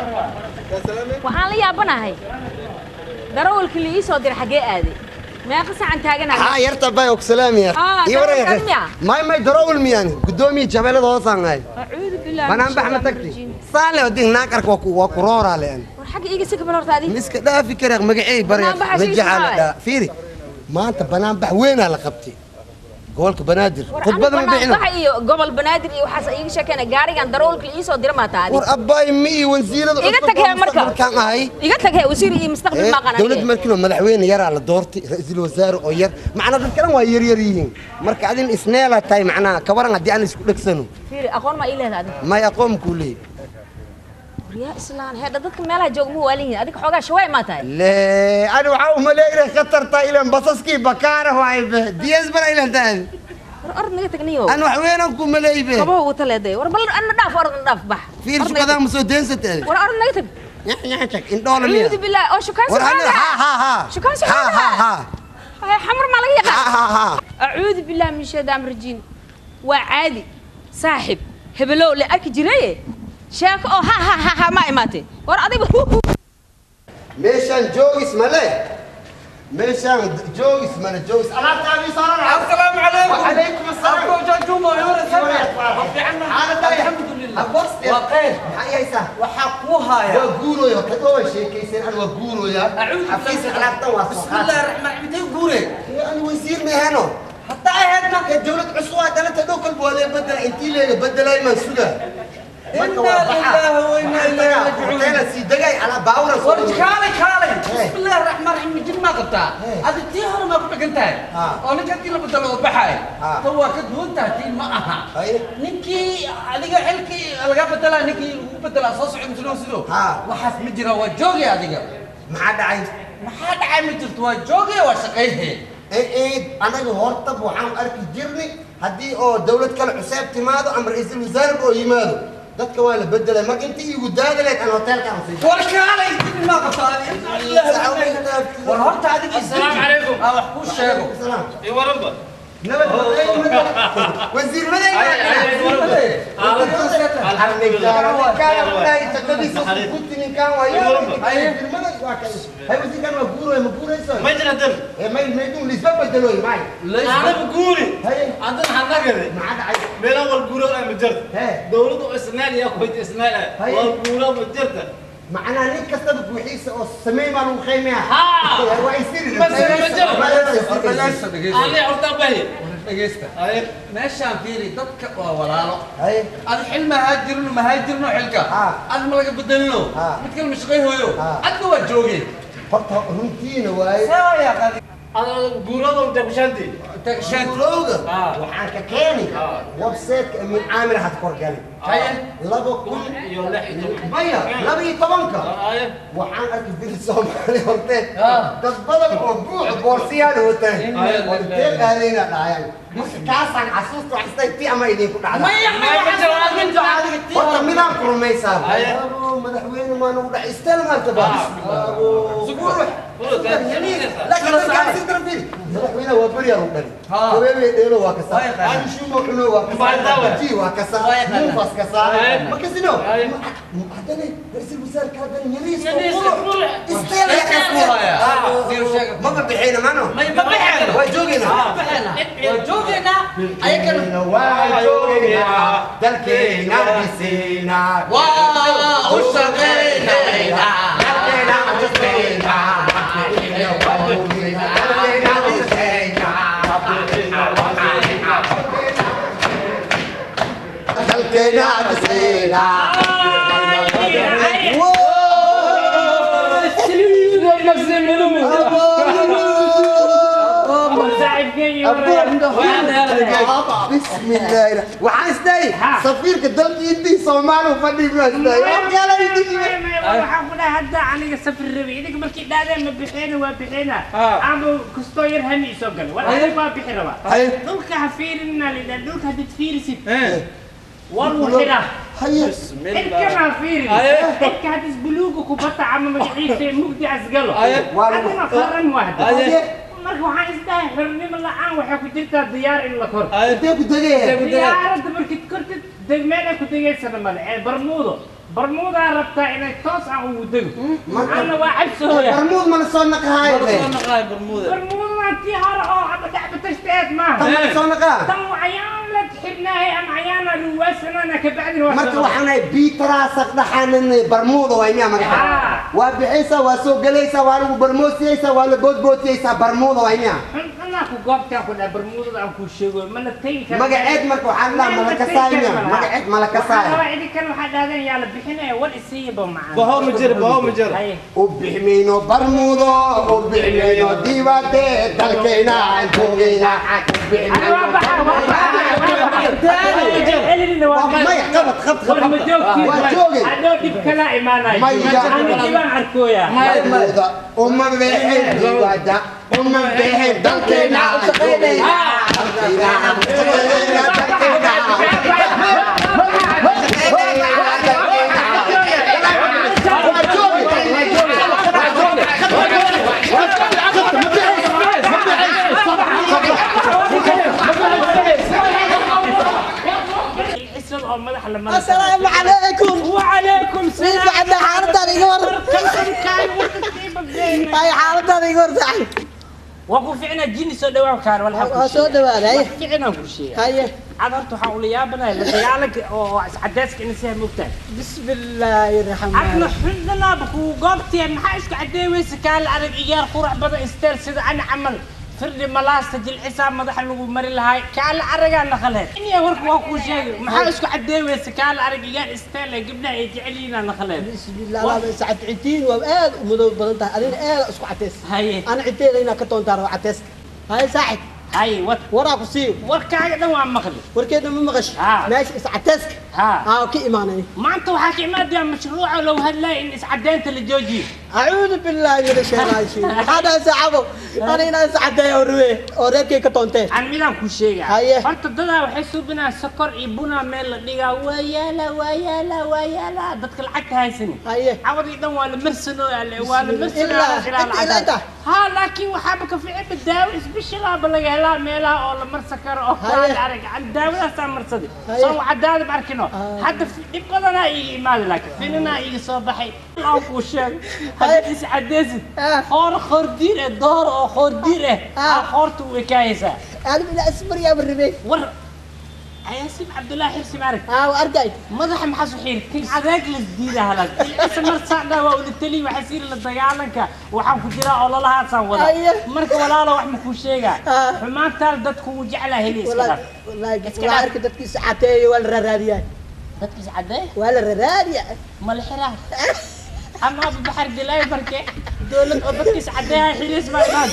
waxaan la yaabanahay darawalkii la ii soo diray xaggee aaday meeqa sacan taaganahay haa yarta bay ogsalaamiya Ah, ii waran darawalkan miya? may may darawal miyaan gudoomiye jabeelada hoosaan ahay acuudu billahi banaan bax ma tagti saale odin naakarka waa ku waa ku rooraa leen war xagga iiga si kabal horta adi miska dhaafi kare magacey barya Banaan baxa sii majaxaa la socday. dhaa fiiri maanta banaan bax weynaa la qabtay gobolka banaadir war khudbada ma bixino baxa iyo gobol banaadir iyo waxaas iiga sheekeyna gaarigan darawalkii la ii soo diray maa taadi war abbaay mi iyo wasiirada iga cusub tag oo hee marka mustaqbalkaan ahay iga tag hee wasiir iyo mustaqbal maa qananiye dowladda markiinoo madaxweyne yaraa la doortay ra-iisul wasaare oo yar macnaa dad kalan waa yaryar yihiin marka adin isneelaa tahay macnaha kabaran haddii aan isku dhegsano fiiri aqoon maa ii leedahay adi may aqoon kuu leeyahy waryaa islaan heedha dadka meelaha jooga ma waalan yihiin adiga xoogaa shawaay maa tahay lee ani waxaa umaleeya inay khatar tahay ilan basaskii bakaara waay be diyas bara ilan tahay war orod naga tagniyo an wax weynaan ku maleey be kabaha ugu taleeday war bal anna dhaaf orod na dhaaf bax fiir Orod naga shukadaan tag. ma soo deensatay war orod naga tag indhoola miya acuudu billahi oo shukaan war ani suxaada ha ha ha shukaan ha ha suxaada ha هاي حمر ما لقي ha ha ha أعوذ بالله من الشيطان الرجيم وعادي صاحب هبلو اللي أركي جريه sheeko oo ha ha ha ha ma imaatay war adiga meeshaan joogis male meeshaan joogis male joogis alaabtaadii saaran السلام عليكم وعليكم السلام أبو جاجوما يورا سنة waxaa kuu haaya waa guurooya kadoo waa sheekaysan an waa guurooya xafiiska alaabtan waa soo بسم الله الرحمن الرحيم تي غوري an wasiir meehano حتى aheedna ee dowlad cusub waa dalanta dhow kalba waa lee bedela intii leega bedelay maan suga marka waa إنا لله وإنا إليه راجعون. hoteela sii degay alaa baawura soo ورج كالي كالي بسم الله الرحمن الرحيم جن ما قبتها هذه تي هر ما كنت قلتها أو نك أنت لما بدلوا بحاي تو كدون تهتين ما أها نكي هذيك حلكي ألقى بدلا نكي بدلا صوص عند سلو سلو وحاس مجرى وجوجي هذيك ما حد عايز ما حد عايز مجرى وجوجي وشقيه ايه anaga hortab waxaan arki jirnay haddii oo dowlad kale cuseeb timaado ama ra-iisul wasaare oo yimaado dadka waa la bedelay marka intii igu daadaleed aan hoteelkaan sii warkaalay ma qabtaa war horta adiga السلام عليكم aa wax kuu sheego اي ورنبا wasiir ما يجرى دم انا بقولي عندنا حنقري بين اول قولوا انا مجرد دولته اسنان يا اخوي اسنان والقولوا مجرد معناها نيك كسبت وحيسه او سمي ما لو خيمه ها ويصير بس انا عرض باهي dhegeysta meeshaan fiiri dadka waa walaalo ad xil ma haajirino ma haajirino xilka ad ma laga bedelino mid kale ma shaqayhooyo adna waa joogeen horta runtiina waaye قولوا دقشانتي guurowga waxaan ka keeni websiteka amin caamir had korgali laba kun maya laba iyo tobanka waxaan arki jiri soomaali horteed dad badan oo buuc boorsiyaal wataan horteed aadayna dhacayaan marka kaasaan xasuusta wax istay ti ama idinku dhacda horta midaan ku rumaysaa abo madaxweyne maa nagu dhac istel maanta ba laakiin dadkaan si darafiri madaxweyne waa beryaa lagu dhali habeebey dheelo waa kasaa anshumo cuno waa kasaa ji waa kasaa muufas kasaa ma kasino haddana ra-iisul wasaarka haddana yariis istel maba bixina mano waa joogeynaa waa joogeynaa dalkeena dhiseynaa waa u shaqeynaynaa dalkeena dhiseynaa dalkeena dhiseynaa بسم الله waxaan isdahay safiirka dalkiintii soomaaliya fadhi baa isdahay waxaan ku dhahay hadda aniga safar rabi idinka markii dhaadeen ma bixeena waa bixeena ama kastoo yar hami isoo gala war adiga waa bixi rabaa dhulka ha fiirinna lidhaa dhulka haddaad fiirisid wal wuxira cirkana ha fiirin cirka haddis buluuga kubata ama magaciisa mugdi asgalo adina qaran wahda marka waxaan isdahay xornimo la-aan waxay ku jirtaa diyaar in la kor intee ku degaya diyaaradda markid kortid degmeel ay ku degaysana male ee barmuudo barmuudaa rabtaa inay toos ah ugu dego ana waa cabsooya barmuud mana soo naqahayo barmuudna tii hore oo haba dhacbatashtaeed maaha Tan ma soo naqaa? tan ayaan la xibnaahay ama ayaana ruwaasanana kabacdin waa marka waxaan nahay biitaraasaq dhaxanan barmuuda waa miyaa magaca waa bixaysaa waa soo gelaysaa waa lagu barmoosiyeysaa waa la boodbootiyeysaa barmuuda waa miyaa anaa ku goobtaan ku dhaha barmuudada aan kuu sheego mana tegi kara magaceed marka waxaa la dhahaa malakasaay miya magaceed malakasaay waxaa idinkan waxaa dhahdeen yaa la bixinaya war isiiyaba macaan Baho ma jiro, baho ma jiro. u bixmayno barmuudo u bixmayno diibade dalkayna aan joogayna u bixmayno maya qabad qabad waa joogay hadhow dhib kala imaanayo ana dhibaan arkooya barmuuda uma bixin diibada uma bixin dalkayna aan joogayna dalkayna aan joogayna dalkayna oo madax la mara السلام عليكم وعليكم في بعد حالتها يقول هاي حالتها يقول صاحب waa ku ficnaa jini soo dhawaa kaan Waa soo dhawaada, haye. ficnaa ku sheega haye cad horta waxaan ula yaabanahay la dagaalanka oo iscadeyska ina siha mogtahay بسم الله الرحمن adna الرحيم xundanaaba kuu goobteen maxaa isku caddeey weyse kaala arag iyaar qurax badan isteel sida ani camal firdhi malaasta jilcisaa madaxa lagu mari lahay kaala aragaa naqaleed inya warka waa kuu sheegay maxaa isku caddeey weyse kaala arag iyaar isteel ee gabdhaha ay jecel yihiin naqaleed بسم الله لا سعد عتين وآد ومدو بدنتها أنا آد أسكو عتيس هاي أنا عتين هنا كتون ترى عتيس هاي ساعد هاي ور وراك سيو warkaaga dhan waa maqli warkeedna ma maqash ها. ماشي is عتيسك ها ها كي إيماني maanta waxaa ka imaadaya mashruuca low hadlaya in iscadeynta la joojiyo أعوذ بالله من الشيطان الرجيم هذا سعبه أنا هنا سعدي أوروي أوريكي كتونتين aan midaan ku sheega Haye. horta dadaa waxay suubinaa sokor iyo bunaa meel la dhigaa waa yaala waa yaala waa yaala dadka lacagta haysani cawadii dhan waa la marsanooya waa la Ilaa- marsanooya ilaa inta. ha laakiin waxaaba ka fiican daawo isbishilaaba laga helaa meelaha oo la marsan karo oo kaala arag daawadaasaa marsaday Haye. soo cadaadib arkino hadda fi- dhib badanaa iiga imaada laakiin filinaa iiga soo baxay aan kuu sheego haddaad is cadeysid qoor qoordiir eh door oo qoordiir eh aa qoorta u ekaayaysaa أنا من أسمر يا بربي war ayaasib cabdullaahi xirsi maarag aa argay madaxa maxaa su xiiri tin adeeg la diida halag isa mar saadha waa ula tali waxaa siiri la dagaalanka waxaan ku jiraa ololahaasaan wada Aye. marka walaalo wax ma kuu sheegaa xumaantaan dadku wuu jeclaa heli iska والله dhaaf والله والله أركي دتكي ساعتين ولا راديا dadkiis cadee ولا راديا ma la xiraa ama baxar dilay marke dowlad oo dadkiis cadeeya xiliis baa imaan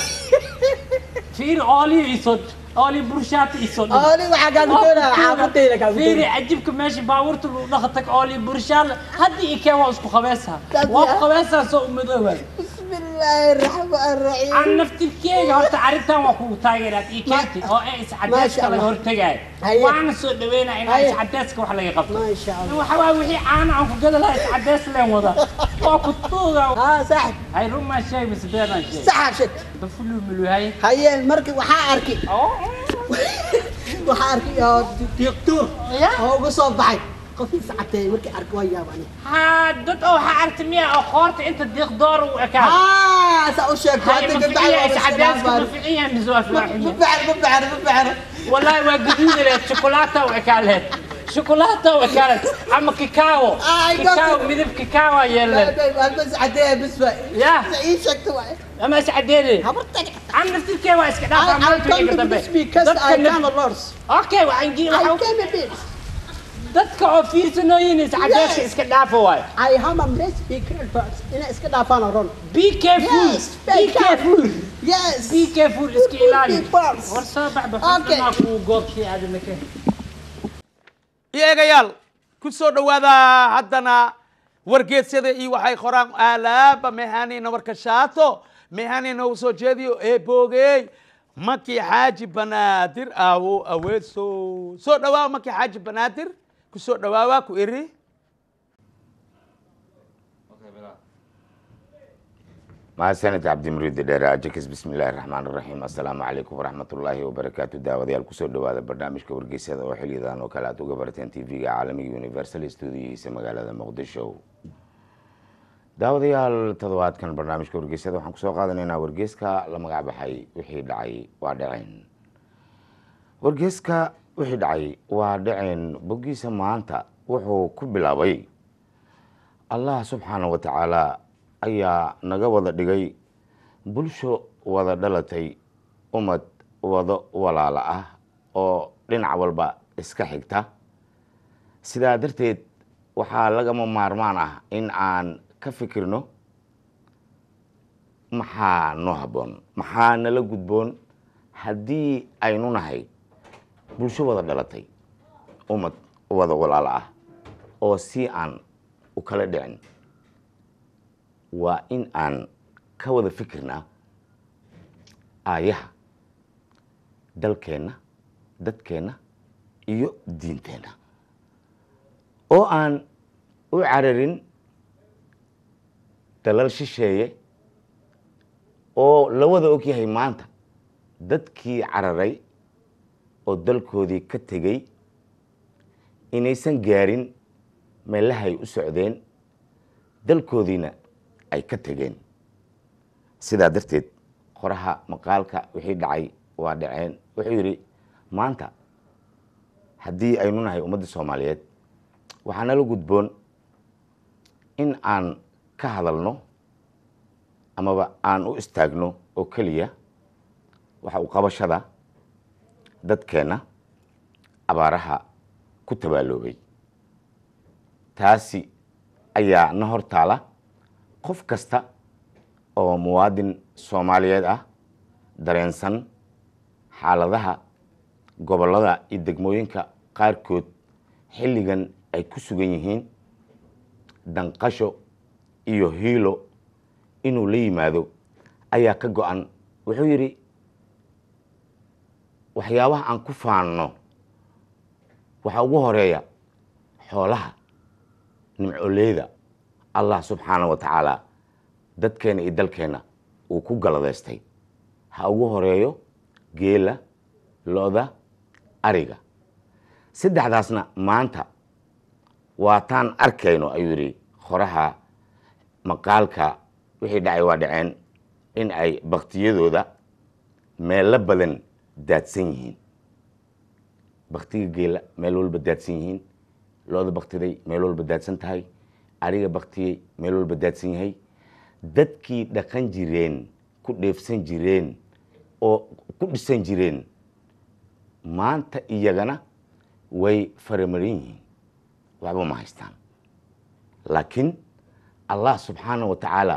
fiiri ooliyo isoo ooli burshaata isoo dhan. أولي وحاجة كده عافتي لك fiiri cajibka meesha baabuurta lagu dhaqatag ooli burshaal haddii ikee waa isku qabeesaa waa ku qabeesaa soo umadooba بسم الله الرحمن الرحيم aan naftirkeega horta arrintan waa kugu taageeraad ii keentay oo ee iscadeeska laga hortagaayo Haye. waana soo dhaweynaa inaa Haye. iscadeeska wax laga qabto ما شاء الله waxa waaye wixii caana aan ku gada lahaa iscadees leen wada waa ku tuuga ها صح hay rumaa sheeg mise beenaan sheeg صح شك dafulu miluhay هيا المركب وحا أركي وحا أركي يا دكتور هو قصة بعد قفي ساعتين مركب أركي ويا بني ها dad oo waxaa aragti miya oo qoorta inta diiq door u ekaa ها سأشك هاي مفعية إسعاداتك مفعية مزواج ببعر ببعر ببعر والله ما قدود لها شوكولاتة وأكلت شوكولاتة وأكلت أما كيكاو آه، كيكاو قصدي. مذب كيكاو يلا بس عديه بس يا تعيشك توعي أما سعديني عم نفتي كيوا اسكت I, I come to this because I can lords. أوكي وعن جي I came a bit. dadka oo fiirsanooyin iscadeeska iska dhaafo waay I have a mess big first. Ina iska dhaafaan oran. be careful Yes, be careful Yes. be careful iska ilaali Big balls. war soo baxba Okay. xusnaa kuu goobtii aadana ka iyaagayaal ku soo dhowaada haddana wargeesyada iyo waxay qoraan aalaaba mehanina warka shaato mehanina uu soo jeediyo ee boogey maki xaaji banaadir aawo aweeso soo dhawaawa maki xaaji banaadir ku soo dhawaawa ku iri mahadsanid cabdimuriid dheere ajakis bismillaahi raxmaan raxiim assalaamu calaykum waraxmatullaahi wabarakaatu daawadayaal kusoo dhowaada barnaamijka wargeysyada oo xiliyadan oo kale aad uga barateen tv-ga caalamiga universal stuudiyihiisa magaalada muqdisho daawadayaal toddobaadkan barnaamijka wargeysyada waxaan kusoo qaadanaynaa wargeyska la magac baxay wixii dhacay waa dhaceen wargeyska wixii dhacay waa dhaceen boggiisa maanta wuxuu ku bilaabay allah subxaana wa tacaala ayaa naga wada dhigay bulsho wada dhalatay ummad wado walaala ah oo dhinac walba iska xigta sidaa darteed waxaa lagama maarmaan ah in aan ka fikirno maxaa noo habboon maxaa nala gudboon haddii aynu nahay bulsho wada dhalatay ummad wada walaalo ah oo si aan u kala dhicin waa in aan ka wada fikirnaa aayaha dalkeenna dadkeenna iyo diinteenna oo aan u cararin dalal shisheeye oo la wada ogyahay maanta dadkii cararay oo dalkoodii ka tegey inaysan gaarin meelahay u socdeen dalkoodiina ay ka tegeen sidaa darteed qoraha maqaalka wixii dhacay waa dhaceen wuxuu yidhi maanta haddii aynu nahay ummadda soomaaliyeed waxaa nala gudboon in aan ka hadalno amaba aan u istaagno oo keliya waxa uu qabashada dadkeenna abaaraha ku tabaaloobay taasi ayaa na hor taala qof kasta oo muwaadin soomaaliyeed ah dareensan xaaladaha gobollada iyo degmooyinka qaarkood xilligan ay ku sugan yihiin danqasho iyo hiilo inuu la yimaado ayaa ka go-an wuxuu yidhi waxyaabaha aan ku faanno waxaa ugu horeeya xoolaha nimcoleyda allah subxaana wa tacaala dadkeena iyo dalkeenna uu ku galadaystay ha ugu horeeyo geela lo-da ariga saddexdaasna maanta waataan arkayno ayuu yidhi qoraha maqaalka wixii dhacay waa dhaceen in ay baktiyadooda meelo badan daadsan yihiin baktiga geela meel walba daadsan yihiin lo-da baktiday meel walba daadsan tahay ariga baktiyey meel walba daadsan yahay dadkii dhaqan jireen ku dheefsan jireen oo ku dhisan jireen maanta iyagana way faramarin yihiin waxba ma haystaan laakiin allah subxaana wa tacaala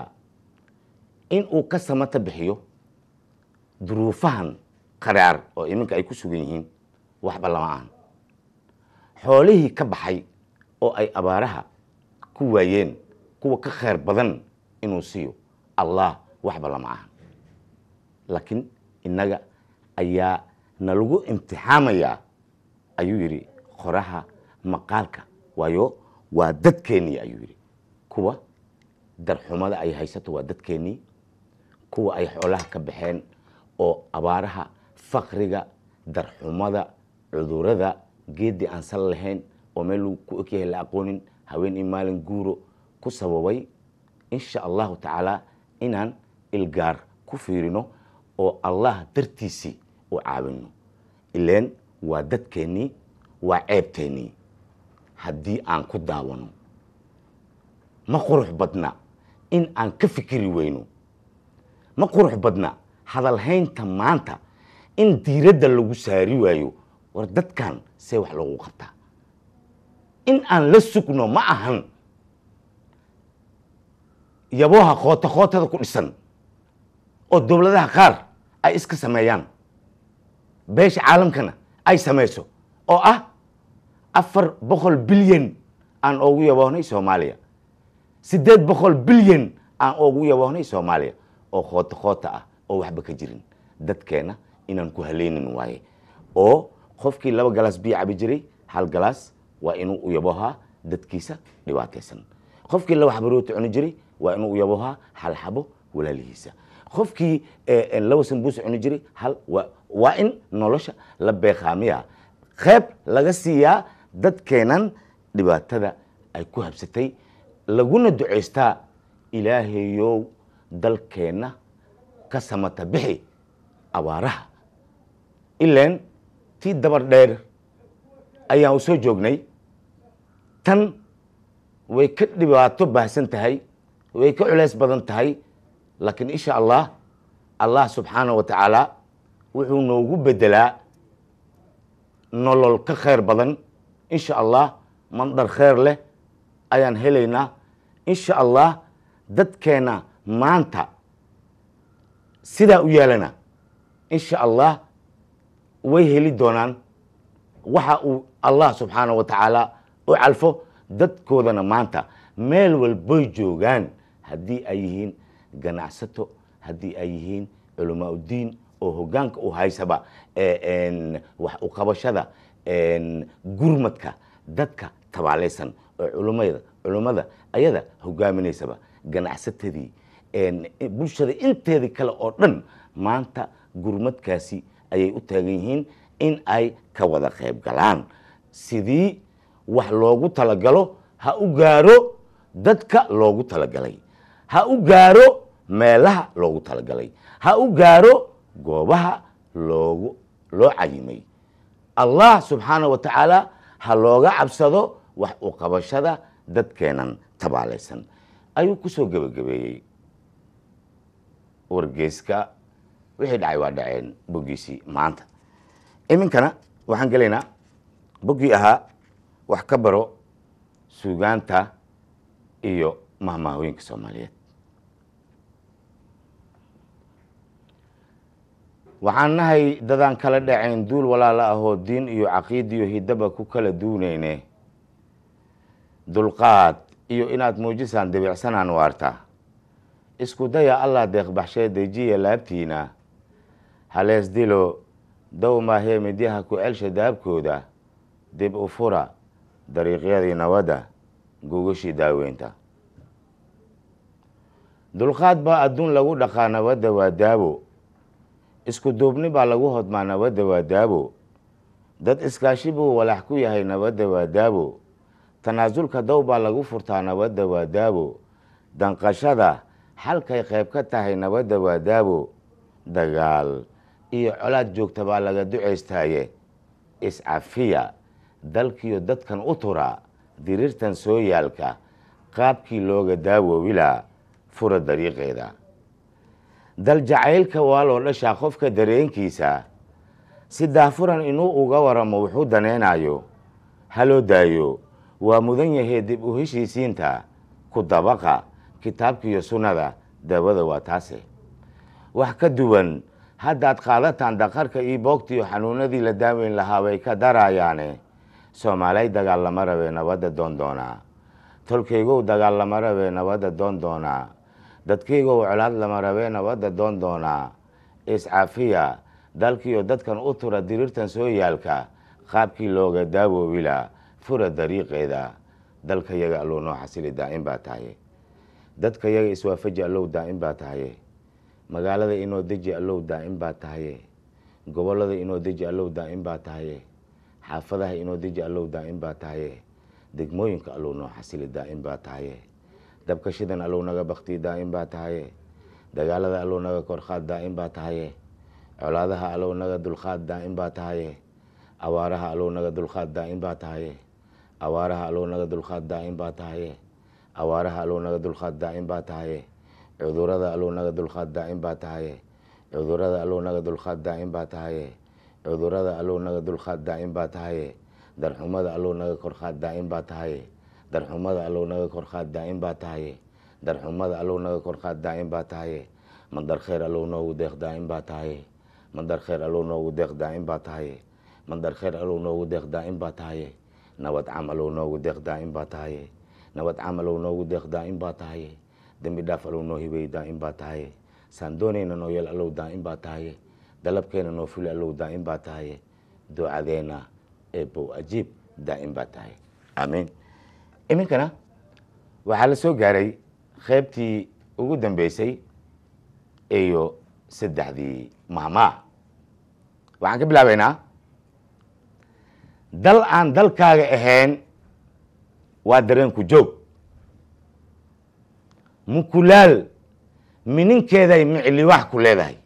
in uu ka samata bixiyo duruufahan qaraar oo iminka ay ku sugan yihiin waxba lama ahan xoolihii ka baxay oo ay abaaraha ku waayeen kuwa ka khayr badan inuu siiyo allah waxba lama ahan laakiin innaga ayaa nalagu imtixaamayaa ayuu yidhi qoraha maqaalka waayo waa dadkeennii ayuu yidhi kuwa darxumada ay haysato waa dadkeennii kuwa ay xoolaha ka baxeen oo abaaraha fakriga darxumada cudurada geeddii aan sal lahayn oo meel lagu ku ogyahay la aqoonin haween iyo maalin guuro ku sababay insha allahu tacaala inaan ilgaar ku fiirino oo allah dartiisii u caawino ileen waa dadkeennii waa ceebteennii haddii aan ku daawano ma qurux badna in aan ka fikiri weyno ma qurux badna hadalhaynta maanta in diiradda lagu saari waayo war dadkan see wax loogu qabtaa in aan la sugno ma ahan yabooha khoota khootada ku dhisan oo dowladaha qaar ay iska sameeyaan beesha caalamkana ay samayso oo ah afar boqol bilyan aan oogu yaboohnay soomaaliya siddeed boqol bilyan aan oogu yaboohnay soomaaliya oo khoota khoota ah oo waxba ka jirin dadkeena inaan ku haleynin waaye oo qofkii laba galaas biyo cabi jiray hal galaas waa inuu u yaboohaa dadkiisa dhibaataysan qofkii laba xabo rooti cuni jiray waa inuu u yaboohaa hal xabo walaalihiisa qofkii laba sambuus cuni jiray hal waa in nolosha la beeqaamiyaa qeyb laga siiyaa dadkeenan dhibaatada ay ku habsatay laguna ducaystaa ilaahayow dalkeenna ka samata bixi abaaraha ilaan tii dabar dheer ayaan u soo joognay tan way ka dhibaato baahsan tahay way ka culeys badan tahay laakiin insha allah allah subxaana wa tacaala wuxuu noogu bedelaa nolol ka khayr badan insha allah mandhar khayr leh ayaan helaynaa insha allah dadkeena maanta sidaa u yeelana insha allah way heli doonaan waxa uu allah subxaana wa tacaala u calfo dadkoodana maanta meel walboy joogaan haddii ay yihiin ganacsato haddii ay yihiin culamaa uddiin oo hoggaanka u haysaba wax u qabashada gurmadka dadka tabaalaysan oo culumada culummada ayada hogaaminaysaba ganacsatadii bulshada inteedii kale oo dhan maanta gurmadkaasi ayay u taagan yihiin in ay ka wada qayb galaan sidii wax loogu talagalo ha u gaaro dadka loogu talagalay ha u gaaro meelaha loogu talagalay ha u gaaro goobaha loogu loo cayimay allah subxaana wa tacaala ha looga cabsado wax u qabashada dadkeenan tabaalaysan ayuu ku soo gebagabeeyey wargeyska wixii dhacay waa dhaceen boggiisii maanta iminkana waxaan gelaynaa boggii ahaa wax ka baro suugaanta iyo mahmaahooyinka soomaaliyeed waxaan nahay dadaan kala dhacayn duul walaala ahoo diin iyo caqiidiyo hidaba ku kala duunayne dulqaad iyo inaad muujisaan debicsanaan waarta isku daya allah deeqbaxshee dejiya laabtiina halees dilo dow maahee midyaha ku celsha daabkooda dib u fura dariiqyadii nabadda gogashii daaweynta dulqaad baa adduun lagu dhaqaa nabadda waa daabo isku duubni baa lagu hodmaa nabadda waa daabo dad iskaashi buu walax ku yahay nabadda waa daabo tanaasulka dow baa lagu furtaa nabadda waa daabo danqashada xalkay qayb ka tahay nabadda waa daabo dagaal iyo colaad joogta baa laga ducaystaaye iscafiya dalkiyo dadkan u tura diriirtan soo yaalka qaabkii looga daawoobilaa fura dariiqeeda dal jacaylka waa loo dhashaa qofka dareenkiisa si daafuran inuu uga waramo wuxuu daneynayo haloo daayo waa mudan yahee dib u heshiisiinta ku dabaqa kitaabkiiyo sunnada daawada waa taase wax ka duwan haddaad qaadataan daqarka iyo boogtiyo xanuunadii la daaweyn lahaa way ka darayaane soomaalay dagaal lama rabee nabadda doon doonaa tolkaygow dagaal lama rabee nabadda doon doonaa dadkaygow colaad lama rabee nabadda doon doonaa iscafiya dalkiiyo dadkan u tura diriirtan soo yaalka qaabkii looga daawoobilaa fura dariiqeeda dalka yaga allow noo xasili daa'im baa tahaye dadka yaga iswaafaji allow daa'im baa tahaye magaalada inoo deji allow daa'im baa tahaye gobollada inoo deji allow daa'im baa tahaye xaafadaha inoo deji allow daa'im baa tahaye degmooyinka allow noo xasili daa'im baa tahaye dabkashidan allow naga baktii daa'im baa tahaye dagaalada allow naga korqaad daa'im baa tahaye colaadaha allow naga dulqaad daa'im baa tahaye awaaraha allow naga dulqaad daa'im baa tahaye awaaraha allow naga dulqaad daa'im baa tahaye awaaraha allow naga dulqaad daa'im baa tahaye cudurada allow naga dulqaad daa'im baa tahaye cudurada allow naga dulqaad daa'im baa tahaye cudurada allow naga dulqaad daa'im baa tahaye darxumada allow naga korqaad daa'im baa tahaye darxumada allow naga korqaad daa'im baa tahaye darxumada allow naga korqaad daa'im baa tahaye mandar khayr allow noogu deeq daa'im baa tahaye mandar khayr allow noogu deeq daa'im baa tahaye mandar khayr allow noogu deeq daa'im baa tahaye nabad cam allow noogu deeq daa'im baa tahaye nabad cam allow noogu deeq daa'im baa tahaye dembi dhaaf allow noo hibey daa'im baa tahaye saan doonayna noo yeel allow daa'im baa tahaye dalabkeena noo fuli allow daa'im baa tahaye ducadeena eebow ajiib daa'im baa tahaye aamiin iminkana waxaa la soo gaaray qaybtii ugu dambeysay iyo saddexdii mahmaa waxaan ka bilaabaynaa dal aan dalkaaga ahayn waa dareenku joog mukulaal mininkeeday micli wax ku leedahay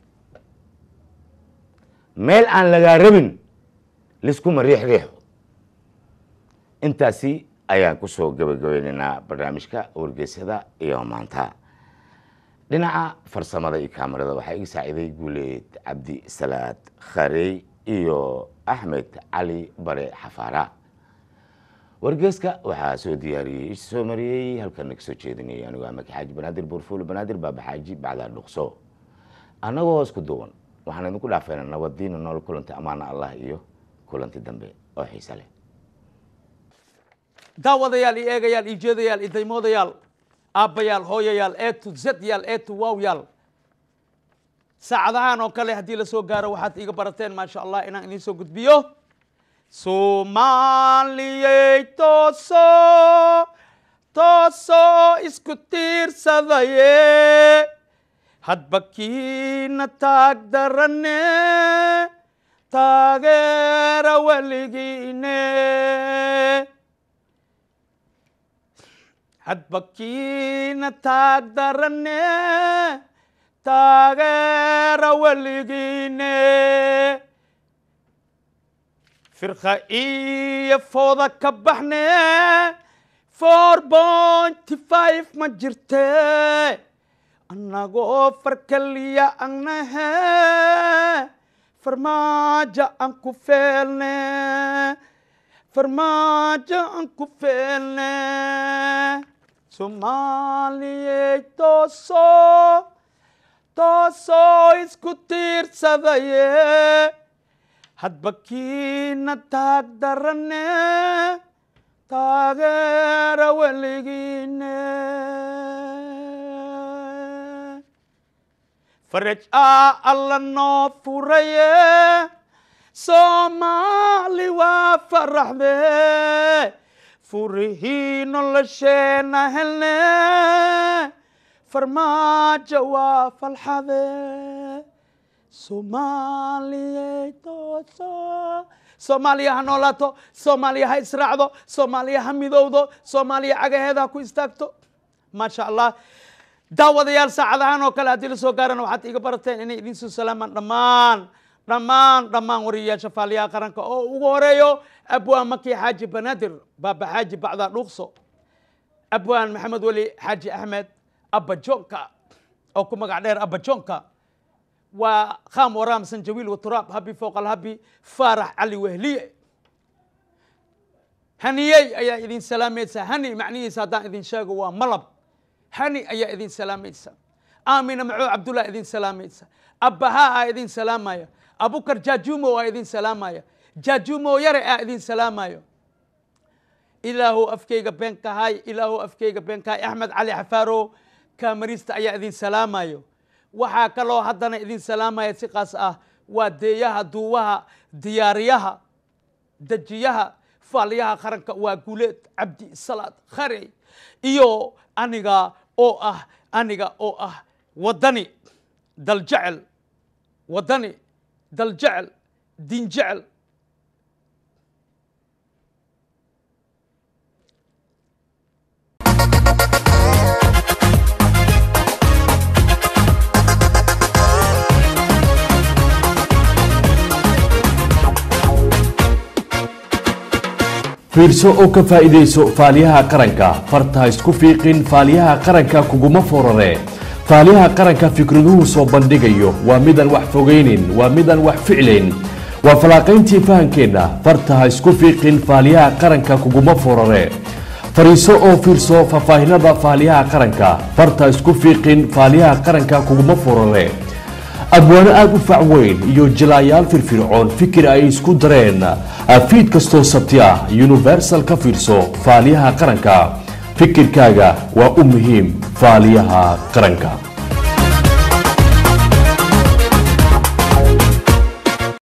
meel aan lagaa rabin liskuma riix riixo intaasi ayaan kusoo gabagabeynaynaa barnaamijka wargeysada iyo maanta dhinaca farsamada iyo kaamarada waxaa iga saaciiday guuleed cabdi salaad kharey iyo axmed cali bare xafaara wargeeska waxaa soo diyaariyey is soo mariyey halkana kasoo jeedinayay anigu amaki xaaji banaadir buurfuul banaadir baabaxaaji bacdaa dhuqso annagoo hoos ku duuban waxaan idinku dhaafayna nabadiina nool kulanta amaana allah iyo kulanti dambe oo xiise leh daawadayaal iyo eegayaal iyo jeedayaal iyo daymoodayaal aabbayaal hooyayaal eetu zadyaal eetu waawyaal saacadahan oo kale haddii la soo gaaro waxaad iiga barateen maasha allah inaan idiin soo gudbiyo soomaaliyey tooso toosoo isku tiirsadaye hadba kiina taag darane taageera weligiine hadba kiina taag darane taageera weligiine firqa iyo fooda ka baxne four pointy five ma jirte annagoo farkaliya annahe farmaajo aan ku feelne farmaajo aan ku feelne soomaaliyey tooso toosoo isku tiirsadaye hadba kiina taag darane taageera weligiine faraj aa alla noo furaye soomaali waa faraxde furihii nolosheena helne farmaajo waa falxade soomaaliyey tooso soomaaliya ha noolaato soomaaliya ha israacdo soomaaliya ha midowdo soomaaliya cagaheeda ha ku istaagto maasha allah daawadayaal saacadahan oo kale haddii la soo gaarana waxaad iga barateen inay idin soo salaamaan dhammaan dhammaan dhammaan wariyayaasha faaliyaha qaranka oo ugu horeeyo abwaan maki xaaji banaadir baaba xaaji bacdaa dhuuqso abwaan maxamed weli xaaji axmed abba joonka oo ku magac dheer abba joonka waa kham waraam sanjawiil waturaab habi fooqal habi faarax cali wehliye haniyey ayaa idin salaamaysa hani macnihiisa haddaan idin sheego waa malab hani ayaa idin salaamaysa aamina macoo cabdullah idin salaamaysa abbahaa aa idin salaamaya abukar jaajumo aa idin salaamaya jaajumo yare aa idin salaamayo ilaahu afkeyga been kahay ilaahu afkeyga been kahay axmed cali xafaaro kaamarista ayaa idin salaamayo waxaa kaloo haddana idin salaamaya si qaas ah waa deeyaha duuwaha diyaariyaha dejiyaha faaliyaha qaranka waa guuleed cabdi salaad kharey iyo aniga oo ah aniga oo ah waddani daljecel waddani daljecel diinjecel fiirso oo ka faa'iidayso faaliyaha qaranka farta ha isku fiiqin faaliyaha qaranka kuguma forare faaliyaha qaranka fikraduhu soo bandhigayo waa midaan wax fogaynin waa midaan wax ficlayn waa falaaqayntii fahankeenna farta ha isku fiiqin faaliyaha qaranka kuguma forare fariiso oo fiirso faahfaahinada faaliyaha qaranka farta ha isku fiiqin faaliyaha qaranka kuguma forare abwaano aada u fac weyn iyo jilaayaal firfircoon fikir ay isku dareen fiid kastoo sabti ah universal ka fiirso faaliyaha qaranka fikirkaaga waa u muhiim faaliyaha qaranka